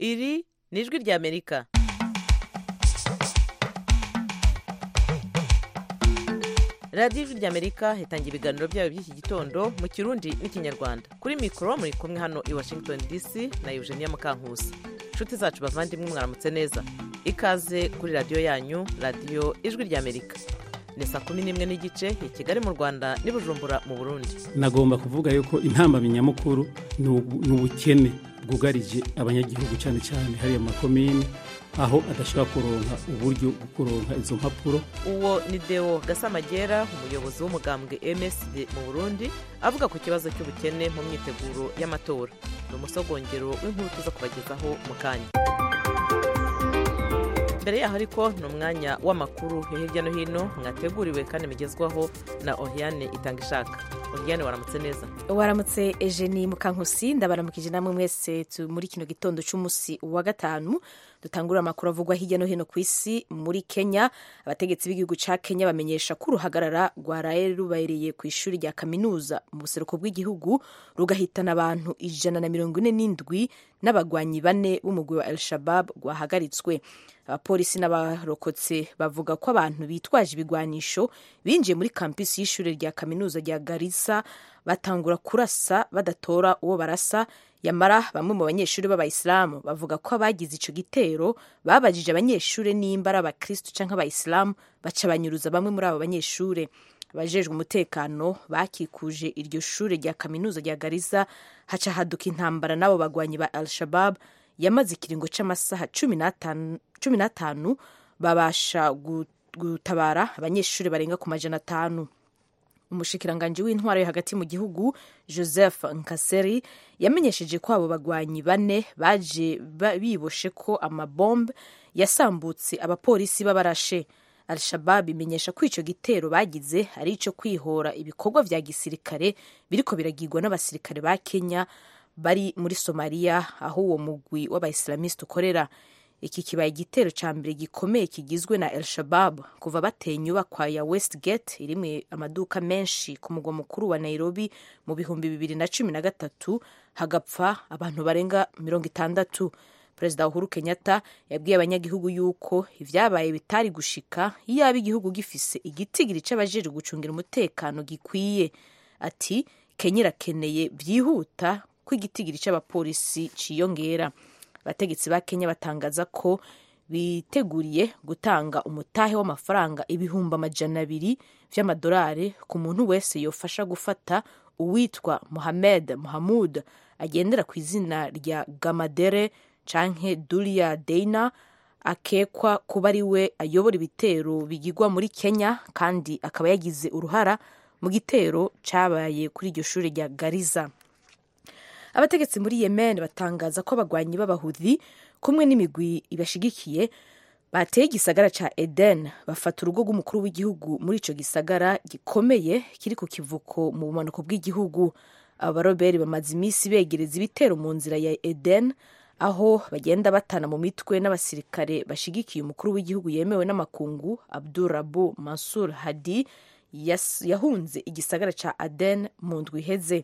iri ni ijwi ry'amerika radiyo ijwi ry'amerika itangira ibiganiro byayo by'iki gitondo mu kirundi n'ikinyarwanda kuri mikoro muri kumwe hano i washington dc na eugenia mukankusi inshuti zacu bavandimwe mwaramutse neza ikaze kuri radiyo yanyu radiyo ijwi ry'amerika ni saa kumi n'imwe n'igice i kigali mu rwanda n'i bujumbura mu burundi nagomba kuvuga yuko intambamyi nyamukuru ni ubu- ni ubukene bwugarije abanyagihugu cyane cyane hariya mu makomini aho adashobora kuronka uburyo bwo kuronka izo mpapuro uwo ni deo gasamagera umuyobozi w'umugambwe msd mu burundi avuga ku kibazo cy'ubukene mu myiteguro y'amatora ni umusogongero w'inkuru tuza kubagezaho mu kanya mbere yaho ariko ni umwanya w'amakuru yo hirya no hino mwateguriwe kandi mugezwaho na oriane itanga ishaka oriane waramutse neza waramutse ejeni mukankusi ndabaramukije namwe mwese tu- muri kino gitondo cy'umunsi wa gatanu dutangura amakuru avugwa hirya no hino ku isi muri kenya abategetsi b'igihugu ca kenya bamenyesha ko uruhagarara rwaraye rubereye ku ishuri rya kaminuza mu buseruko bw'igihugu rugahitana abantu ijana na mirongo ine n'indwi n'abagwanyi bane b'umugwi wa el shabab rwahagaritswe abapolisi n'abarokotse bavuga ko abantu bitwaje ibigwanisho binjiye muri kampisi y'ishuri rya kaminuza rya garissa batangura kurasa badatora uwo barasa yamara bamwe mu banyeshuri b'abayisilamu bavuga ko abagize ico gitero babajije abanyeshuri nimba ari abakristu canke abayisilamu baca banyuruza bamwe muri abo banyeshuri abajejwe umutekano bakikuje iryo shure rya kaminuza rya garissa haca haduka intambara n'abo bagwanyi ba al shabab yamaze ikiringo c'amasaha cumi n'atanu- cumi n'atanu babasha gu- gutabara abanyeshuri barenga ku majana atanu umushikiranganji w'intwaro yo hagati mu gihugu joseph nkaseri yamenyesheje ko abo bagwanyi bane baje ba- biboshe ko amabombe yasambutse abapolisi b'abarashe al-shabab imenyesha ko ico gitero bagize ari ico kwihora ibikorwa vya gisirikare biriko biragirwa n'abasirikare ba kenya bari muri somaliya aho uwo mugwi w'abaisilamiste ukorera iki kibaye igitero ca mbere gikomeye kigizwe na el shabab kuva bateye inyubakwa ya westgate irimwe amaduka menshi ku mugwa mukuru wa nairobi mu bihumbi bibiri na cumi na gatatu hagapfa abantu barenga mirongo itandatu perezida uhuru kenyatta yabwiye abanyagihugu yuko ivyabaye bitari gushika iyaba igihugu gifise igitigiri c'abajejwe gucungira umutekano gikwiye ati kenya irakeneye vyihuta ko igitigiri c'abapolisi ciyongera abategetsi ba kenya batangaza ko biteguriye gutanga umutahe w'amafaranga ibihumbi amajana abiri vy'amadolari ku muntu wese yofasha gufata uwitwa mohamed mohamud agendera ku izina rya gamadere canke dulia deina akekwa kuba ari we ayobora ibitero bigirwa muri kenya kandi akaba yagize uruhara mu gitero cabaye kuri iryo shuri rya gariza abategetsi muri yemen batangaza ko abagwanyi b'abahudhi kumwe n'imigwi ibashigikiye bateye igisagara ca eden bafata urugo rw'umukuru w'igihugu muri ico gisagara gikomeye kiri ku kivuko mu bumanuko bw'igihugu aba baroberi bamaze iminsi begereza ibitero mu nzira ya eden aho bagenda batana mu mitwe n'abasirikare bashigikiye umukuru w'igihugu yemewe n'amakungu abdurabu mansur hadi yas- yahunze igisagara ca aden mu ndwi iheze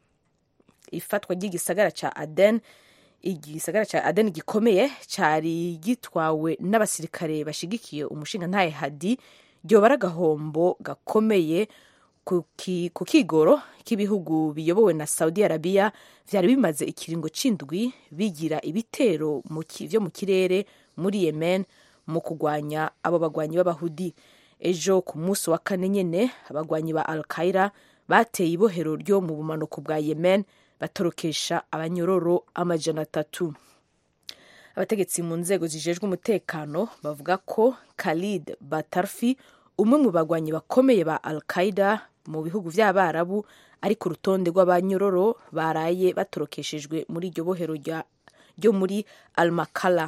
ifatwa ry'igisagara ca Aden igisagara ca Aden gikomeye cari gitwawe n'abasirikare bashigikiye umushingantahe Hadi ryobara agahombo gakomeye ku ki- ku kigoro k'ibihugu biyobowe na Saudi Arabia vyari bimaze ikiringo c'indwi bigira ibitero mu ki- vyo mu kirere muri Yemen mu kugwanya abo bagwanyi b'abahudi ejo ku munsi wa kane nyene abagwanyi ba Al Qaeda bateye ibohero ryo mu bumanuko bwa Yemen batorokesha abanyororo amajana atatu abategetsi mu nzego zijejwe umutekano bavuga ko Khalid Batarfi umwe mu bagwanyi bakomeye ba Al Qaeda mu bihugu vy'abarabu ari ku rutonde rw'abanyororo baraye batorokeshejwe muri iryo bohero rya- ryo muri Al Makala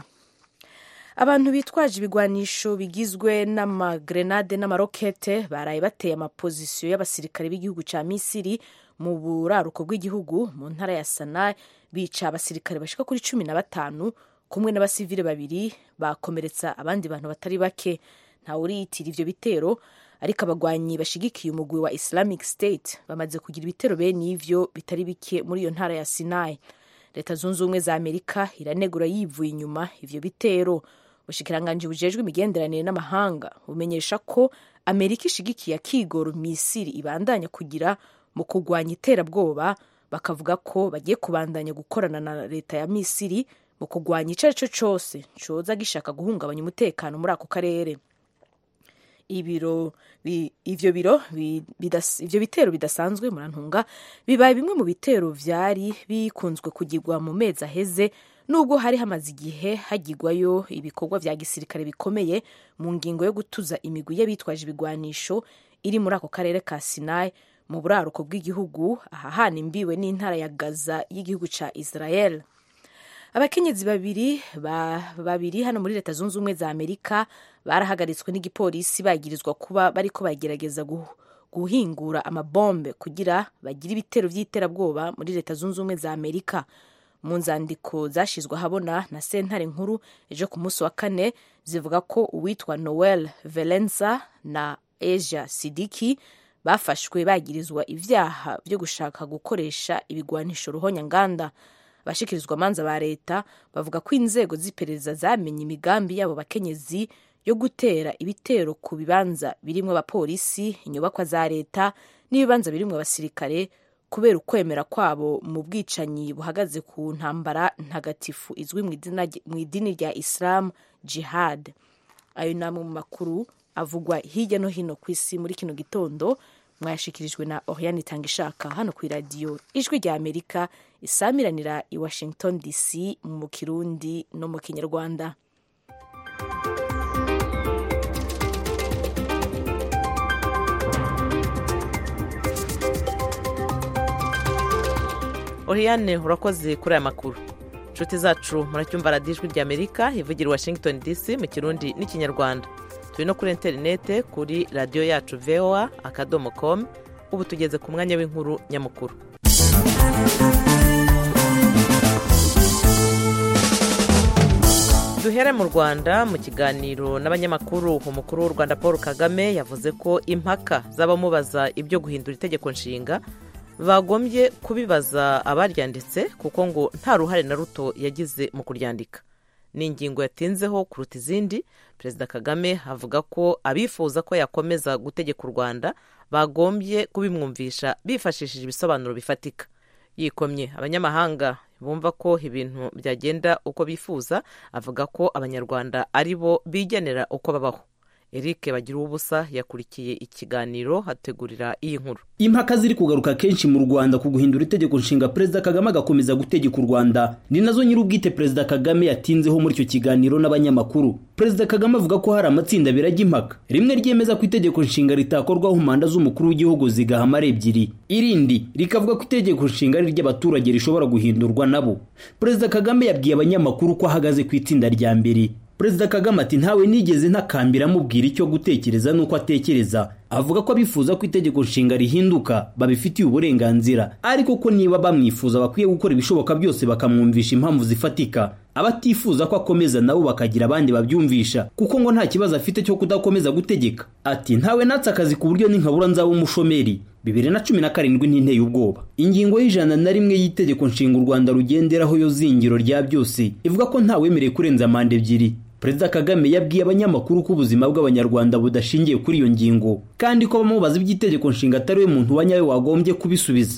abantu bitwaje ibigwanisho bigizwe n'amagrenade n'amarokete baraye bateye amapozisiyo y'abasirikare b'igihugu ca misiri mu buraruko bw'igihugu mu ntara ya sana bica abasirikare bashika kuri cumi na batanu kumwe n'abasivile babiri bakomeretsa abandi bantu batari bake ntawe uriyitira ivyo bitero ariko abagwanyi bashigikiye umugwi wa islamic state bamaze kugira ibitero bene ivyo bitari bike muri iyo ntara ya sinai leta zunze ubumwe za amerika iranegura yivuye inyuma ivyo bitero ubushikiranganji bujejwe imigenderanire n'amahanga bumenyesha ko amerika ishigikiye akigoro misiri ibandanya kugira mu kurwanya iterabwoba bakavuga ko bagiye kubandanya gukorana na leta ya misiri mu kurwanya icyo ari cyo cyose coza gishaka guhungabanya umutekano muri ako karere ibiro ivyo biro ivyo bitero bidasanzwe murantunga bibaye bimwe mu bitero vyari bikunzwe kugirwa mu mezi aheze nubwo hari hamaze igihe hagirwayo ibikorwa vya gisirikare bikomeye mu ngingo yo gutuza imigwi y'abitwaje ibigwanisho iri muri ako karere ka Sinai mu buraruko bw'igihugu ahahana imbiwe n'intara ya Gaza y'igihugu ca Israel abakenyezi babiri ba, babiri hano muri leta zunze ubumwe za amerika barahagaritswe n'igipolisi bagirizwa kuba bariko bagerageza guhingura amabombe kugira bagire ibitero vy'iterabwoba muri leta zunze ubumwe za amerika mu nzandiko zashizwe ahabona na sentare nkuru ejo ku munsi wa kane zivuga ko uwitwa noel velenza na asia sidiki bafashwe bagirizwa ivyaha vyo gushaka gukoresha ibigwanisho ruhonyanganda abashikirizwa amanza ba leta bavuga ko inzego z'iperereza zamenye imigambi y'abo bakenyezi yo gutera ibitero ku bibanza birimwo abapolisi inyubakwa za leta n'ibibanza birimwo abasirikare kubera ukwemera kwabo mu bwicanyi buhagaze ku ntambara ntagatifu izwi mu idini rya isilamu jihad ayo ni amwe mu makuru avugwa hirya no hino ku isi muri kino gitondo mwayashikirijwe na oriane itangishaka hano ku iradiyo ijwi rya amerika isamiranira i washington dc mu kirundi no mu kinyarwanda oriane urakoze kuri aya makuru inshuti zacu muracyumva radiyo ijwi rya amerika ivugira i washington dc mu kirundi n'ikinyarwanda turi no kuri interinete kuri radiyo yacu voa akadomo komu ubu tugeze ku mwanya w'inkuru nyamukuru duhere mu rwanda mu kiganiro n'abanyamakuru umukuru w'u rwanda paul kagame yavuze ko impaka z'abamubaza ibyo guhindura itegeko nshinga bagombye kubibaza abaryanditse kuko ngo nta ruhare na ruto yagize mu kuryandika ni ingingo yatinzeho kuruta izindi perezida kagame avuga ko abifuza ko yakomeza gutegeka u rwanda bagombye kubimwumvisha bifashishije ibisobanuro bifatika yikomye abanyamahanga bumva ko ibintu byagenda uko bifuza avuga ko abanyarwanda ari bo bigenera uko babaho eric bagira ubusa yakurikiye ikiganiro hategurira iyi nkuru impaka ziri kugaruka kenshi mu rwanda ku guhindura itegeko nshinga perezida kagame agakomeza gutegeka u rwanda ni nazo nyir'ubwite perezida kagame yatinzeho muri icyo kiganiro n'abanyamakuru perezida kagame avuga ko hari amatsinda abiri ajya impaka rimwe ryemeza ko itegeko nshinga ritakorwaho manda z'umukuru w'igihugu zigahama ari ebyiri irindi rikavuga ko itegeko nshinga ari iry'abaturage rishobora guhindurwa nabo perezida kagame yabwiye abanyamakuru ko ahagaze ku itsinda rya mbere perezida kagame ati ntawe nigeze ntakambira amubwira icyo gutekereza n'uko atekereza avuga ko abifuza ko itegeko nshinga rihinduka babifitiye uburenganzira ariko ko niba bamwifuza bakwiye gukora ibishoboka byose bakamwumvisha impamvu zifatika abatifuza ko akomeza nabo bakagira abandi babyumvisha kuko ngo nta kibazo afite cyo kudakomeza gutegeka ati ntawe natse akazi ku buryo n'inkabura nzaba umushomeri bibiri na cumi na karindwi ntinteye ubwoba ingingo y'ijana na rimwe y'itegeko nshinga u rwanda rugenderaho yo zingiro rya byose ivuga ko ntawemerewe kurenza manda ebyiri perezida kagame yabwiye abanyamakuru ko ubuzima bw'abanyarwanda budashingiye kuri iyo ngingo kandi ko bamubaza iby'itegeko nshinga atari we muntu wa nyawe wagombye kubisubiza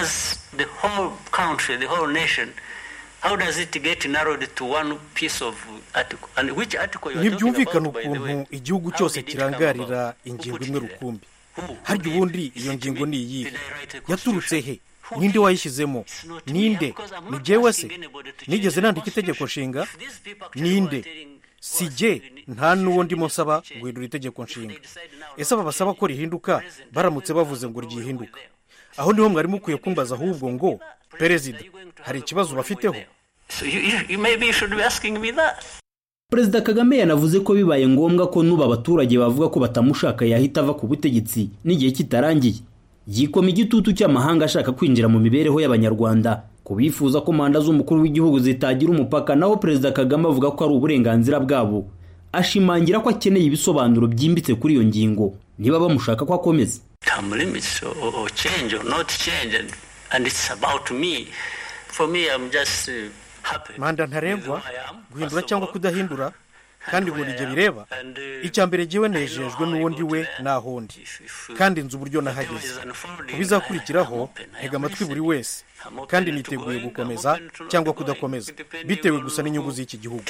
ntibyumvikana ukuntu igihugu cyose kirangarira ingingo imwe rukumbi harya ubundi iyo ngingo ni iyihe yaturutse he ninde wayishyizemo ninde ni jyewe se nigeze nandika itegeko nshinga ninde si jye nta n'uwo ndimo nsaba guhindura itegeko nshinga ese aba basaba ko rihinduka baramutse bavuze ngo ryihinduka aho niho mwari mukwiye kumbaza ahubwo ngo perezida hari ikibazo bafiteho perezida kagame yanavuze ko bibaye ngombwa ko n'ubu abaturage bavuga ko batamushaka yahita ava ku butegetsi n'igihe kitarangiye yikoma igitutu cy'amahanga ashaka kwinjira mu mibereho y'abanyarwanda ku bifuza ko manda z'umukuru w'igihugu zitagira umupaka naho perezida kagame avuga ko ari uburenganzira bwabo ashimangira ko akeneye ibisobanuro byimbitse kuri iyo ngingo niba bamushaka ko akomeza manda ntarengwa guhindura cyangwa kudahindura kandi buri gihe bireba icya mbere jyewe nejejwe n'uwo ndi we naho ndi kandi nzi uburyo nahageze ku bizakurikiraho ntega amatwi buri wese kandi niteguye gukomeza cyangwa kudakomeza bitewe gusa n'inyungu z'iki gihugu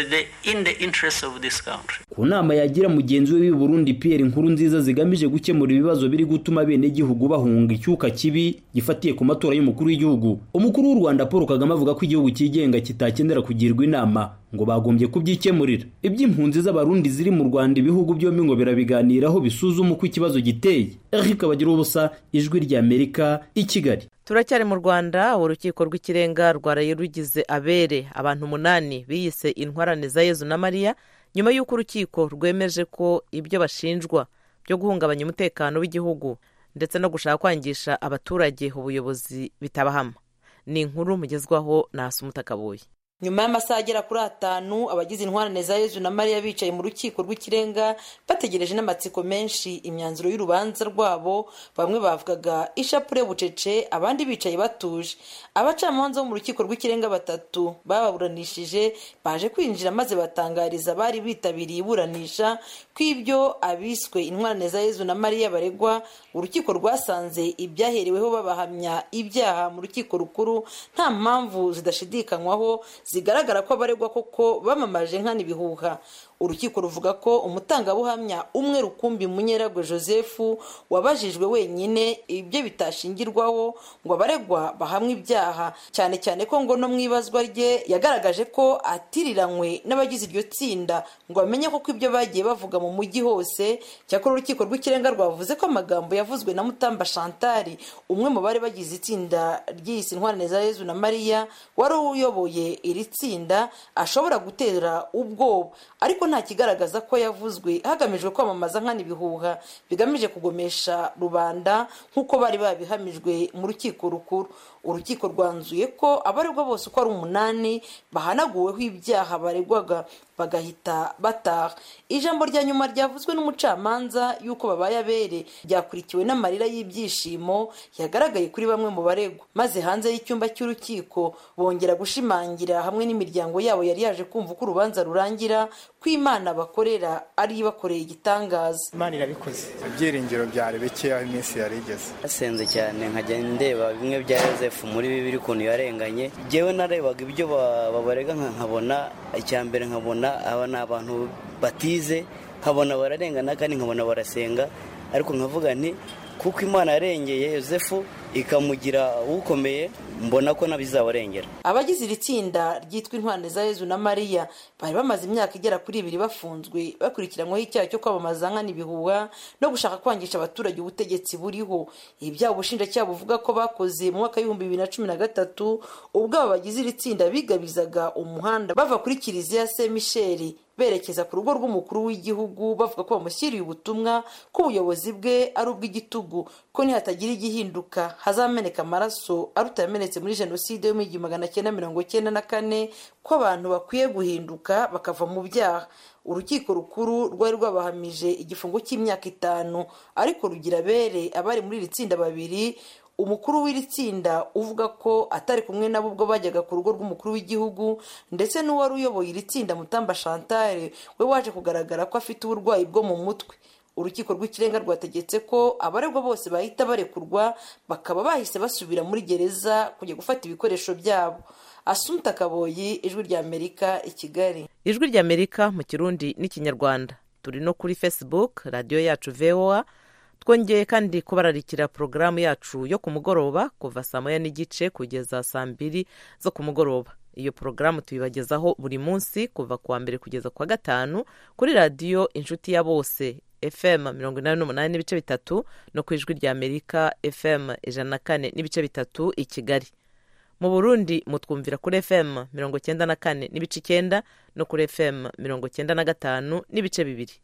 ku nama yagira mugenzi we w'i Burundi Pierre inkuru nziza zigamije gukemura ibibazo biri gutuma bene gihugu bahunga icyuka kibi gifatiye ku matora y'umukuru w'igihugu umukuru w'u Rwanda Paul Kagame avuga ko igihugu cyigenga kitakenera kugirwa inama ngo bagombye kubyikemurira iby'impunzi z'abarundi ziri mu Rwanda ibihugu byombi ngo birabiganiraho bisuzuma uko ikibazo giteye Eric Bagira ubusa ijwi rya Amerika i Kigali turacyari mu rwanda urukiko rw'ikirenga rwaraye rugize abere abantu umunani biyise intwarane za yezu na mariya nyuma y'uko urukiko rwemeje ko ibyo bashinjwa byo guhungabanya umutekano w'igihugu ndetse no gushaka kwangisha abaturage ubuyobozi bitabahama ni inkuru mugezwaho na Kabuye nyuma y'amasaha agera kuri atanu abagize intwarane za yezu na mariya bicaye mu rukiko rw'ikirenga bategereje n'amatsiko menshi imyanzuro y'urubanza rwabo bamwe bavugaga ishapure bucece abandi bicaye batuje abacamanza bo mu rukiko rw'ikirenga batatu bababuranishije baje kwinjira maze batangariza abari bitabiriye iburanisha ko ibyo abiswe intwarane za yezu na mariya baregwa urukiko rwasanze ibyahereweho babahamya ibyaha mu rukiko rukuru nta mpamvu zidashidikanywaho zigaragara ko abaregwa koko bamamaje nkana ibihuha urukiko ruvuga ko umutangabuhamya umwe rukumbi munyeragwe joseph wabajijwe wenyine ibyo bitashingirwaho ngo abaregwa bahamwe ibyaha cyane cyane ko ngo no mu ibazwa rye yagaragaje ko atiriranywe n'abagize iryo tsinda ngo bamenye koko ibyo bagiye bavuga mu mujyi hose cyakora urukiko rw'ikirenga rwavuze ko amagambo yavuzwe na mutamba shantari umwe mu bari bagize itsinda ry'isi intwarane za yezu na mariya wari uyoboye iri tsinda ashobora gutera ubwoba ariko nta kigaragaza ko yavuzwe hagamijwe kwamamaza nkana ibihuha bigamije kugomesha rubanda nk'uko bari babihamijwe mu rukiko rukuru urukiko rwanzuye ko abaregwa bose uko ari umunani bahanaguweho ibyaha baregwaga bagahita bataha ijambo rya nyuma ryavuzwe n'umucamanza y'uko babaye abere ryakurikiwe n'amarira y'ibyishimo yagaragaye kuri bamwe mu baregwa maze hanze y'icyumba cy'urukiko bongera gushimangira hamwe n'imiryango yabo yari yaje kumva uko urubanza rurangira ko imana bakorera ari ibakoreye igitangaza imana irabikoze ibyiringiro byari bike aho iminsi yari igeze hasenze cyane nkajya ndeba bimwe bya yosefu muri bibiri ukuntu yarenganye njyewe narebaga ibyo babarega nkabona icya mbere nkabona aba ni abantu batize nkabona bararengana kandi nkabona barasenga ariko nkavuga nti kuko imana yarengeye yosefu ikamugira ukomeye mbona ko nabizabarengera abagize iri tsinda ryitwa intwane za yezu na mariya bari bamaze imyaka igera kuri ibiri bafunzwe bakurikiranyweho icyaha cyo kwamamaza nkana ibihuha no gushaka kwangisha abaturage ubutegetsi buriho ibi byaba ubushinjacyaha buvuga ko bakoze mu mwaka w'ibihumbi bibiri na cumi na gatatu ubwo aba bagize iri tsinda bigabizaga umuhanda bava kuri kiliziya se misheri berekeza ku rugo rw'umukuru w'igihugu bavuga ko bamushyiriye ubutumwa ko ubuyobozi bwe ari ubw'igitugu ko nihatagira igihinduka hazameneka amaraso aruta yamenetse muri jenoside yo mu igihumbi magana cyenda mirongo cyenda na kane ko abantu bakwiye guhinduka bakava mu byaha urukiko rukuru rwari rwabahamije igifungo cy'imyaka itanu ariko rugira bere abari muri iri tsinda babiri umukuru w'iri tsinda uvuga ko atari kumwe nabo ubwo bajyaga ku rugo rw'umukuru w'igihugu ndetse n'uwari uyoboye iri tsinda mutamba chantale we waje kugaragara ko afite uburwayi bwo mu mutwe urukiko rw'ikirenga rwategetse ko abaregwa bose bahita barekurwa bakaba bahise basubira muri gereza kujya gufata ibikoresho byabo asumta kaboyi ijwi rya amerika i kigali ijwi rya amerika mu kirundi n'ikinyarwanda turi no kuri facebook radiyo yacu voa twongeye kandi kubararikira porogaramu yacu yo ku mugoroba kuva saa moya n'igice kugeza saa mbiri zo ku mugoroba iyo porogaramu tuyibagezaho buri munsi kuva ku wa mbere kugeza ku wa gatanu kuri radiyo inshuti ya bose fm mirongo inani n'umunani n'ibice bitatu no ku ijwi rya amerika fm ijana na kane n'ibice bitatu i kigali mu burundi mutwumvira kuri fm mirongo cyenda na kane n'ibice icyenda no kuri fm mirongo cyenda na gatanu n'ibice bibiri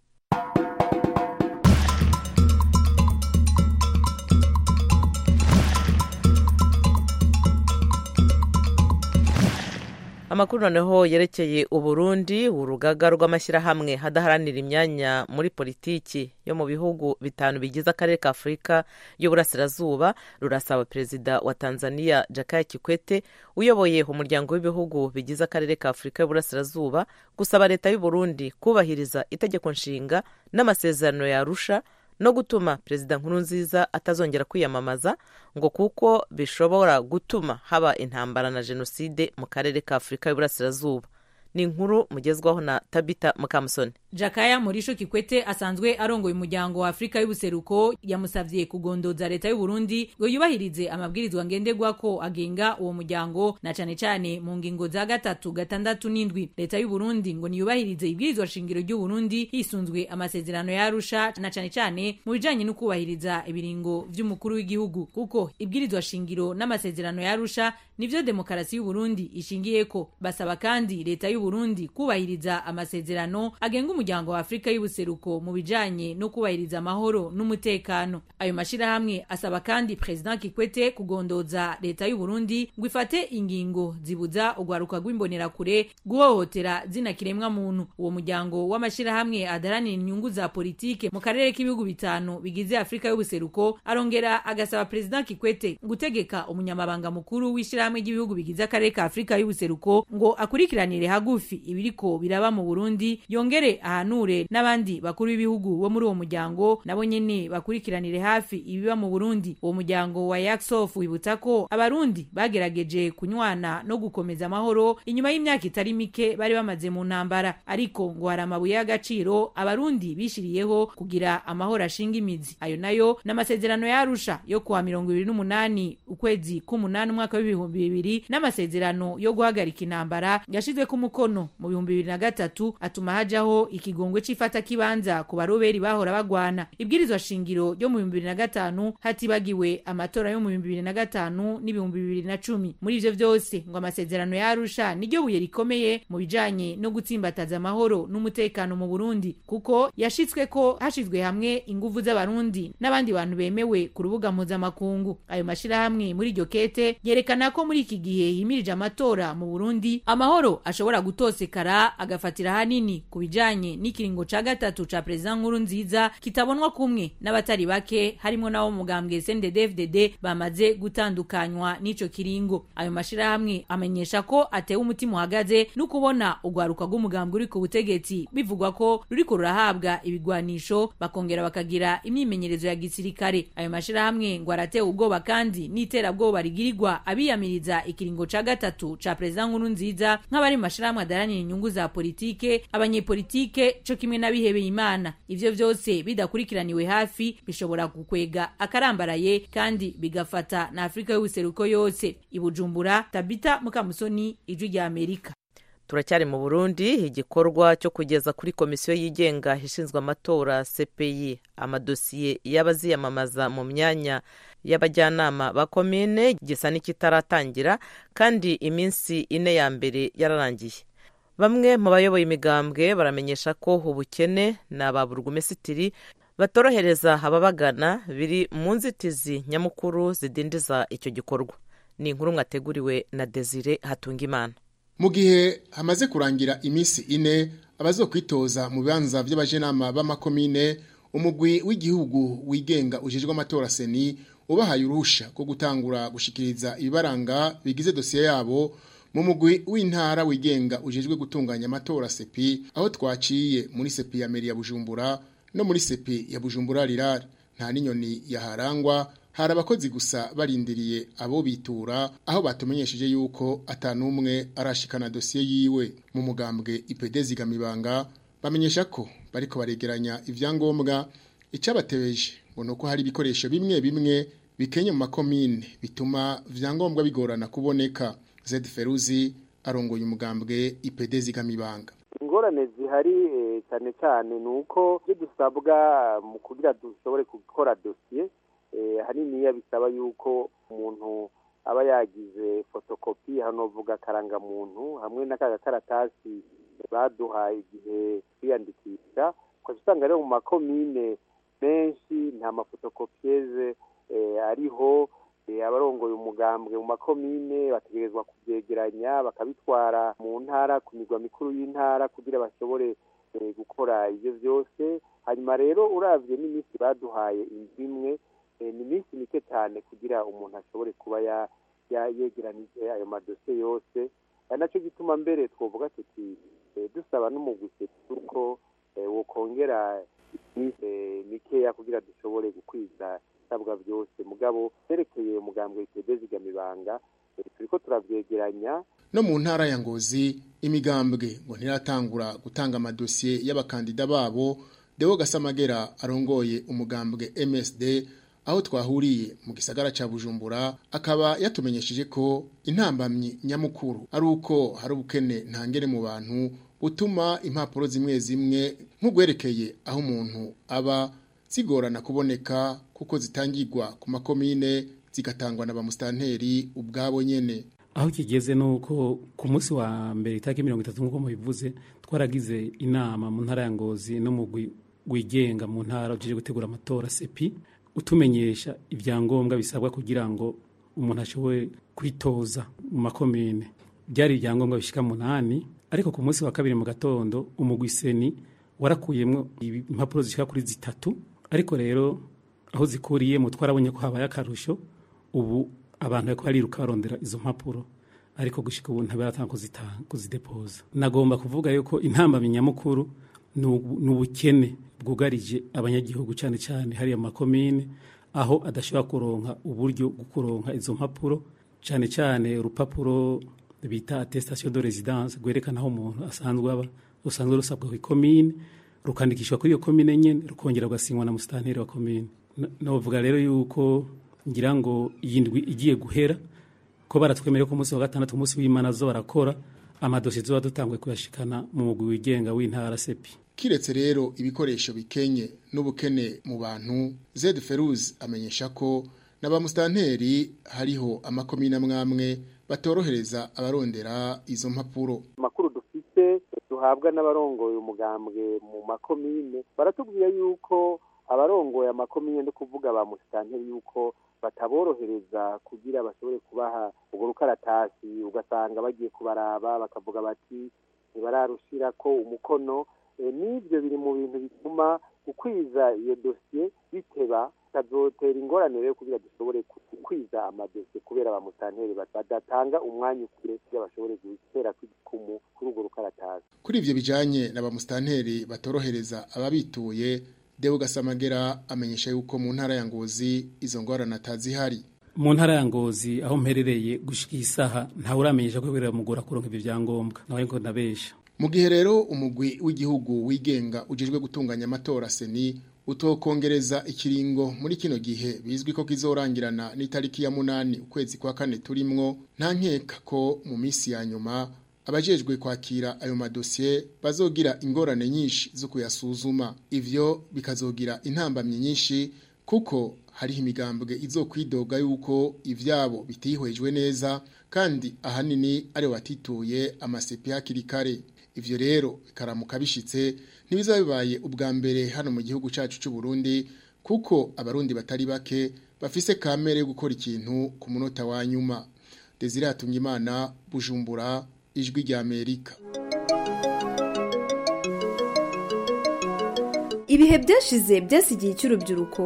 amakuru noneho yerekeye uburundi urugaga rw'amashyirahamwe hadaharanira imyanya muri politiki yo mu bihugu bitanu bigize akarere ka afurika y'uburasirazuba rurasaba perezida wa tanzania jakaya kikwete uyoboye umuryango w'ibihugu bigize akarere ka afurika y'uburasirazuba gusaba leta y'uburundi kubahiriza itegeko nshinga n'amasezerano yarusha no gutuma perezida nkurunziza atazongera kwiyamamaza ngo kuko bishobora gutuma haba intambara na jenoside mu karere ka afurika y'uburasirazuba ni inkuru mugezwaho na tabita mukamusoni jakaya murisho kikwete asanzwe arongoye umuryango wa afurika y'ubuseruko yamusavye kugondoza leta y'uburundi ngo yubahirize amabwirizwa ngenderwako agenga uwo muryango na cane cane mu ngingo za gatatu gatandatu n'indwi leta y'uburundi ngo niyubahirize ibwirizwa shingiro ry'uburundi hisunzwe amasezerano yarusha na cane cane mu bijanye no kubahiriza ibiringo vy'umukuru w'igihugu kuko ibwirizwa shingiro n'amasezerano yarusha nivyo demokarasi y'uburundi ishingiyeko basaba kandi leta y'uburundi kubahiriza amasezerano agenga umuryango wa afurika y'ubuseruko mu bijanye no kubahiriza amahoro n'umutekano ayo mashirahamwe asaba kandi perezida kikwete kugondoza leta y'uburundi ngo ifate ingingo zibuza urwaruka rw'imbonerakure guhohotera zina kiremwa muntu uwo muryango w'amashirahamwe adaranira inyungu za politike mu karere k'ibihugu bitanu bigize afurika y'ubuseruko arongera agasaba perezida kikwete gutegeka umunyamabanga mukuru w'ishirahamwe ry'ibihugu bigize akarere ka afurika y'ubuseruko ngo akurikiranire hagufi ibiriko biraba mu burundi yongere ahanure n'abandi bakuru b'ibihugu bo muri uwo muryango nabo nyene bakurikiranire hafi ibiba mu burundi uwo muryango wa yaksof wibutsa ko abarundi bagerageje kunywana no gukomeza amahoro inyuma y'imyaka itari mike bari bamaze mu ntambara ariko ngo hari amabuye y'agaciro abarundi bishiriyeho kugira amahoro ashinga imizi ayo nayo n'amasezerano yarusha yo kuwa mirongo ibiri n'umunani ukwezi k'umunani umwaka w'ibihumbi bibiri n'amasezerano yo guhagarika intambara yashizwe ku mukono mu bihumbi bibiri na gatatu atuma hajaho ikigongwe c'ifata kibanza ku baroberi bahora bagwana ibwirizwa shingiro ryo mu bihumbi bibiri na gatanu hatibagiwe amatora yo mu bihumbi bibiri na gatanu n'ibihumbi bibiri na cumi muri ivyo vyose ngo amasezerano yarusha niryo buye rikomeye mu bijanye no gutsimbataza amahoro n'umutekano mu burundi kuko yashitswe ko hashizwe hamwe inguvu z'abarundi n'abandi bantu bemewe ku rubuga mpuzamakungu ayo mashirahamwe muri iryo kete yerekana ko muri iki gihe himirije amatora mu burundi amahoro ashobora gutosekara agafatira hanini ku bijanye n'ikiringo ca gatatu ca perezida nkuru nziza kitabonwa kumwe n'abatari bake harimo n'abo mugambwe CNDD-FDD bamaze gutandukanywa n'ico kiringo ayo mashirahamwe amenyesha ko atewe umutima uhagaze no kubona urwaruka rw'umugambwe uri ku butegetsi bivugwa ko ruriko rurahabwa ibigwanisho bakongera bakagira imyimenyerezo ya gisirikare ayo mashirahamwe ngo aratewe ubwoba kandi n'iterabwoba rigirirwa abiyamiriza ikiringo ca gatatu ca perezida nkuru nziza nk'abari mu mashirahamwe adaranira inyungu za politike abanyepolitike co kimwe n'abihebeye imana ivyo vyose bidakurikiraniwe hafi bishobora gukwega akarambaraye kandi bigafata na afurika y'ubuseruko yose ibujumbura tabita mukamusoni ijwi rya amerika turacyari mu burundi igikorwa cyo kugeza kuri komisiyo yigenga ishinzwe amatora cpi amadosiye y'abaziyamamaza mu myanya y'abajyanama ba komine gisa n'ikitaratangira kandi iminsi ine ya mbere yararangiye bamwe mu bayoboye imigambwe baramenyesha ko ubukene na ba burugumesitiri batorohereza ababagana biri mu nzitizi nyamukuru zidindiza icyo gikorwa ni inkuru mwateguriwe na desire hatungimana mu gihe hamaze kurangira iminsi ine abazokwitoza mu bibanza by'abajenama b'amakomine umugwi w'igihugu wigenga ujejwe amatora seni ubahaye uruhusha rwo gutangura gushikiriza ibibaranga bigize dosiye yabo mu mugwi w'intara wigenga ujejwe gutunganya amatora sepi aho twaciye muri sepi ya meri ya bujumbura no muri sepi ya bujumbura rirari nta n'inyoni yaharangwa hari abakozi gusa barindiriye abo bitura aho batumenyesheje yuko atanumwe arashikana dosiye yiwe mu mugambwe IPD zigamibanga bamenyesha ko bariko baregeranya ivyangombwa icabatebeje ngo nuko hari ibikoresho bimwe bimwe bikenye mu makomine bituma vyangombwa bigorana kuboneka Zed Feruzi arongoye umugambwe IPD zigamibanga ingorane zihari cyane cyane ni uko ibyo dusabwa mu kugira dushobore gukora dosiye haniniya bisaba yuko umuntu aba yagize fotokopi hano vuga akarangamuntu hamwe n'akagakaratasi baduhaye igihe twiyandikisha ukajya usanga rero mu makomine menshi nta mafotokopiyeze ariho abarongoye umugambwe mu makomine bategerezwa kubyegeranya bakabitwara mu ntara ku migwa mikuru y'intara kugira bashobore gukora ibyo byose hanyuma rero uravye n'iminsi baduhaye inzu imwe ni iminsi mike cyane kugira umuntu ashobore kuba yegeranije ayo madosiye yose ari nacyo gituma mbere twavuga tuti dusaba n'umugwi kuko wokongera iminsi mikeya kugira dushobore gukwiza ibisabwa byose mugabo byerekeye umugambwe witeze zigamibanga turiko turavyegeranya no mu ntara ya ngozi imigambwe ngo ntiratangura gutanga amadosiye y'abakandida babo Deo Gasamagera arongoye umugambwe MSD aho twahuriye mu gisagara ca Bujumbura akaba yatumenyesheje ko intambamyi nyamukuru ari uko hari ubukene ntangere mu bantu utuma impapuro zimwe zimwe nk'ugwerekeye aho umuntu aba zigorana kuboneka kuko zitangirwa ku makomine zigatangwa na bamusitanteri ubwabo nyene aho kigeze nuko ku munsi wa mbere itariki mirongo itatu nk'uko mubivuze twaragize inama mu ntara ya ngozi no mu wigenga mu ntara ujije gutegura amatora sepi utumenyesha ibyangombwa bisabwa kugira ngo umuntu ashobore kwitoza mu makomine byari ibyangombwa bishika munani ariko ku munsi wa kabiri mu gatondo umugwiseni warakuyemo impapuro zishika kuri zitatu ariko rero aho zikuriyemo twarabonye ko habaye akarusho ubu abantu bariko bariruka barondera izo mpapuro ariko gushika ubu ntabaratanga kuzidepoza nagomba kuvuga yuko intambamyi nyamukuru ni ubukene bwugarije abanyagihugu cyane cyane hariya mu makomine aho adashobora kuronka uburyo bwo kuronka izo mpapuro cyane cyane urupapuro bita attestation de residence rwerekana aho umuntu asanzwe aba rusanzwe rusabwa ku ikomine rukandikishwa kuri iyo komine nyene rukongera rugasinywa na musitanteri wa komine novuga rero yuko ngira ngo iyi ndwi igiye guhera ko baratwemereye ko umunsi wa gatandatu umunsi w'imana zo barakora amadosiye tuba dutanguye kuyashikana mu mugwi wigenga w'intara sepi kiretse rero ibikoresho bikenye n'ubukene mu bantu zed feruz amenyesha ko n'abamusitanteri hariho amakomine amwamwe batorohereza abarondera izo mpapuro amakuru dufite duhabwa n'abarongoye umugambwe mu makomine baratubwira yuko abarongoye amakomine no kuvuga ba musitanteri yuko bataborohereza kugira bashobore kubaha urwo rukaratasi ugasanga bagiye kubaraba bakavuga bati ntibararushira ko umukono n'ibyo biri mu bintu bituma gukwiza iyo dosiye biteba bitazotera ingorane rero kugira dushobore gukwiza amadosiye kubera ba musitanteri badatanga umwanya ukure kugira bashobore gutera kw'igikumu kuri urwo rukaratasi kuri ivyo bijanye na ba musitanteri batorohereza ababituye Deo Gasamagera amenyesha yuko mu ntara ya Ngozi izo ngorane atazihari mu ntara ya Ngozi aho mperereye gushika isaha nta uramenyesha ko biramugora kuronka ibyo byangombwa nawe ngo ndabesha mu gihe rero umugwi w'igihugu wigenga ujejwe gutunganya amatora seni utokongereza ikiringo muri kino gihe bizwi ko kizorangirana n'itariki ya munani ukwezi kwa kane turimwo nta nkeka ko mu minsi ya nyuma abajejwe kwakira ayo madosiye bazogira ingorane nyinshi zo kuyasuzuma ivyo bikazogira intambamye nyinshi kuko hariho imigambwe izokwidoga yuko ivyabo bitihwejwe neza kandi ahanini ari batituye amasepi hakiri kare ivyo rero bikaramuka bishitse ntibizaba bibaye ubwa mbere hano mu gihugu cacu c'u Burundi kuko abarundi batari bake bafise kamere yo gukora ikintu ku munota wa nyuma Desire Hatungimana Bujumbura ijwi rya Amerika ibihe byashize byasigiye cy'urubyiruko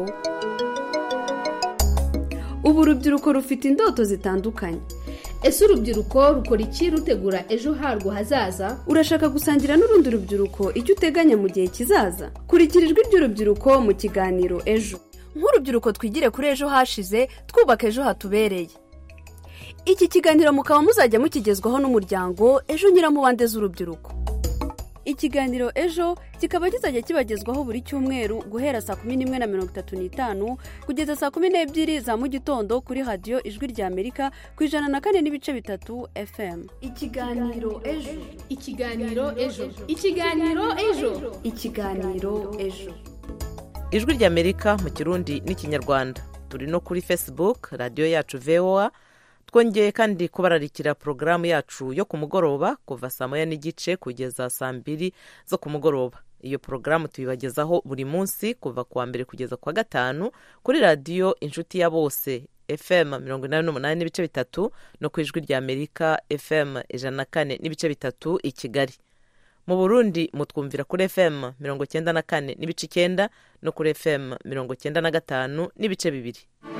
ubu urubyiruko rufite indoto zitandukanye ese urubyiruko rukora iki rutegura ejo harwo hazaza urashaka gusangira n'urundi rubyiruko icyo uteganya mu gihe kizaza kurikira ijwi ry'urubyiruko mu kiganiro ejo nk'urubyiruko twigire kuri ejo hashize twubaka ejo hatubereye iki kiganiro mukaba muzajya mukigezwaho n'umuryango ejo nyiramubande z'urubyiruko ikiganiro ejo kikaba kizajya kibagezwaho buri cyumweru guhera saa kumi n'imwe na mirongo itatu n'itanu kugeza saa kumi n'ebyiri za mu gitondo kuri radiyo ijwi rya amerika ku ijana na kane n'ibice bitatu fm ikiganiro ejo ikiganiro ejo ikiganiro ejo ikiganiro ejo ijwi rya amerika mu kirundi n'ikinyarwanda turi no kuri facebook radiyo yacu voa twongeye kandi kubararikira porogaramu yacu yo ku mugoroba kuva saa moya n'igice kugeza saa mbiri zo ku mugoroba iyo porogaramu tuyibagezaho buri munsi kuva ku wa mbere kugeza ku wa gatanu kuri radiyo inshuti ya bose fm mirongo inani n'umunani n'ibice bitatu no ku ijwi rya amerika fm ijana na kane n'ibice bitatu i kigali mu burundi mutwumvira kuri fm mirongo cyenda na kane n'ibice icyenda no kuri fm mirongo cyenda na gatanu n'ibice bibiri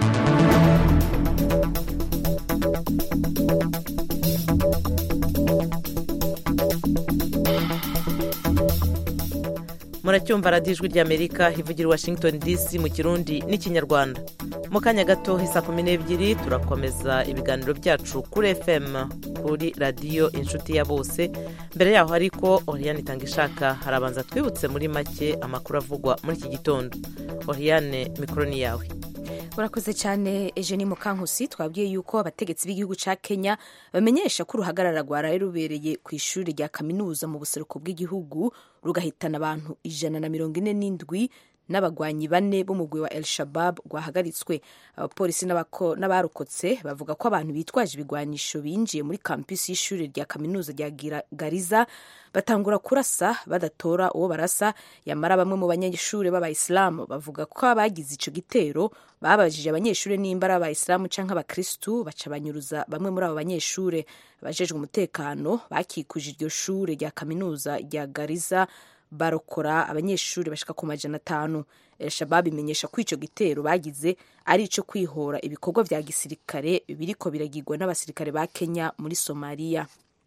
muracyumva radiyo ijwi ry'amerika ivugira i washington dc mu kirundi n'ikinyarwanda mu kanya gato isa kumi n'ebyiri turakomeza ibiganiro byacu kuri fm kuri radiyo inshuti ya bose mbere yaho ariko oriyane itanga ishaka harabanza twibutse muri make amakuru avugwa muri iki gitondo oriyane mikoro ni yawe urakoze cyane Eugenie Mukankusi twabwiye yuko abategetsi b'igihugu cya Kenya bamenyesha ko uruhagarara rwaraye rubereye ku ishuri rya kaminuza mu buseruko bw'igihugu rugahitana abantu ijana na mirongo ine n'indwi n'abagwanyi bane b'umugwi wa El Shabab rwahagaritswe abapolisi n'abarokotse bavuga ko abantu bitwaje ibigwanisho binjiye muri kampisi y'ishuri rya kaminuza rya Gariza batangura kurasa badatora uwo barasa yamara bamwe mu banyeshuri b'abayisilamu bavuga ko abagize ico gitero babajije abanyeshuri nimba ari abayisilamu canke abakristu baca banyuruza bamwe muri abo banyeshuri abajejwe umutekano bakikuje iryo shure rya kaminuza rya Gariza barokora abanyeshuri bashika ku majana atanu elshabab imenyesha ko ico gitero bagize ari ico kwihora ibikorwa vya gisirikare biriko biragirwa n'abasirikare ba kenya muri somaliya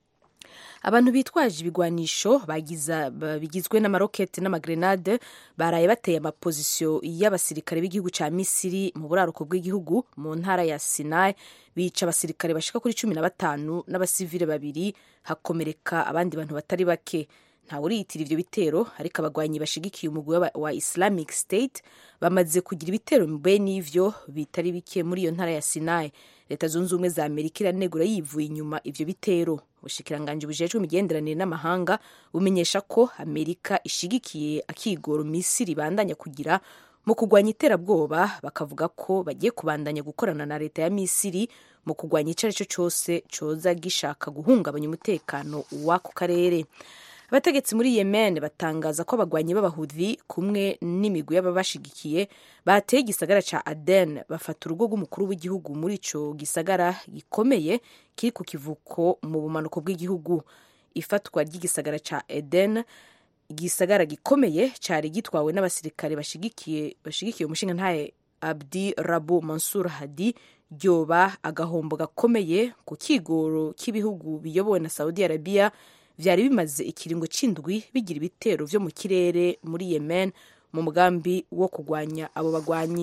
abantu bitwaje ibigwanisho bigizwe n'amaroketi n'amagrenade baraye bateye amapozisiyo y'abasirikare b'igihugu ca misiri mu buraruko bw'igihugu mu ntara ya sinai bica abasirikare bashika kuri cumi na batanu n'abasivile babiri hakomereka abandi bantu batari bake ntawe uriyitira ivyo bitero ariko abagwanyi bashigikiye umugwi wa islamic state bamaze kugira ibitero bene ivyo bitari bike muri iyo ntara ya sinai leta zunze ubumwe za amerika iranegura yivuye inyuma ivyo bitero ubushikiranganji bujejwe imigenderanire n'amahanga bumenyesha ko amerika ishigikiye akigoro misiri ibandanya kugira mu kurwanya iterabwoba bakavuga ko bagiye kubandanya gukorana na leta ya misiri mu kurwanya ico ari cyo cose coza gishaka guhungabanya umutekano w'ako karere abategetsi muri yemen batangaza ko abagwanyi b'abahudhi kumwe n'imigwi y'ababashigikiye bateye igisagara ca aden bafata urugo rw'umukuru w'igihugu muri ico gisagara gikomeye kiri ku kivuko mu bumanuko bw'igihugu ifatwa ry'igisagara ca eden igisagara gikomeye cari gitwawe n'abasirikare bashigikiye bashigikiye umushinga ntaye abdi rabu mansur hadi ryoba agahombo gakomeye ku kigoro k'ibihugu biyobowe na saudi arabia vyari bimaze ikiringo c'indwi bigira ibitero vyo mu kirere muri yemen mu mugambi wo kurwanya abo bagwanyi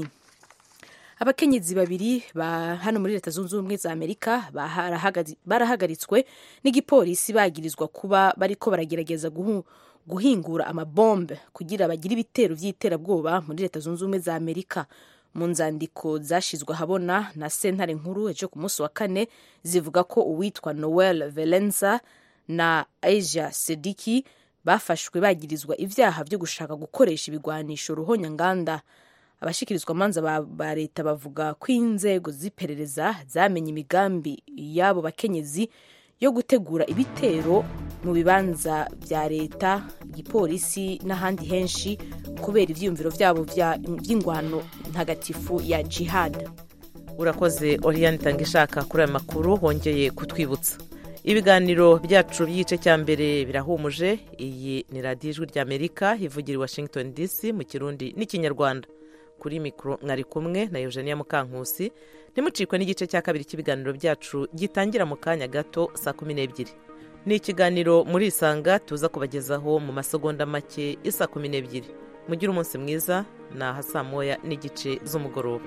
abakenyezi babiri ba hano muri leta zunze ubumwe za amerika barahagaritswe n'igipolisi bagirizwa kuba bariko baragerageza guhu, guhingura amabombe kugira bagire ibitero vy'iterabwoba muri leta zunze ubumwe za amerika mu nzandiko zashizwe ahabona na sentare nkuru ejo ku munsi wa kane zivuga ko uwitwa noel velenza na asia sediki bafashwe bagirizwa ivyaha vyo gushaka gukoresha ibigwanisho ruhonyanganda abashikirizwa amanza ba, ba leta bavuga ko inzego z'iperereza zamenye imigambi y'abo bakenyezi yo gutegura ibitero mu bibanza vya leta igipolisi n'ahandi henshi kubera ivyiyumviro vyabo vy'ingwano ntagatifu ya jihad urakoze oriyani itanga ishaka kuri aya makuru wongeye kutwibutsa ibiganiro byacu by'igice cya mbere birahumuje iyi ni radiyo ijwi ry'amerika ivugira i washington dc mu kirundi n'ikinyarwanda kuri mikoro mwari kumwe na eugenia mukankusi ntimucikwe n'igice cya kabiri cy'ibiganiro byacu gitangira mu kanya gato saa kumi n'ebyiri ni ikiganiro muri isanga tuza kubagezaho mu masegonda make isa kumi n'ebyiri mugire umunsi mwiza ni aha saa moya n'igice z'umugoroba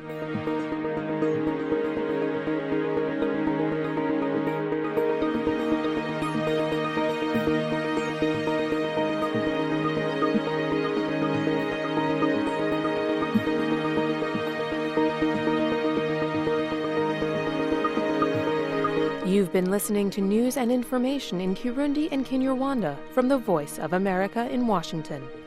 You've been listening to news and information in Kirundi and Kinyarwanda from the Voice of America in Washington.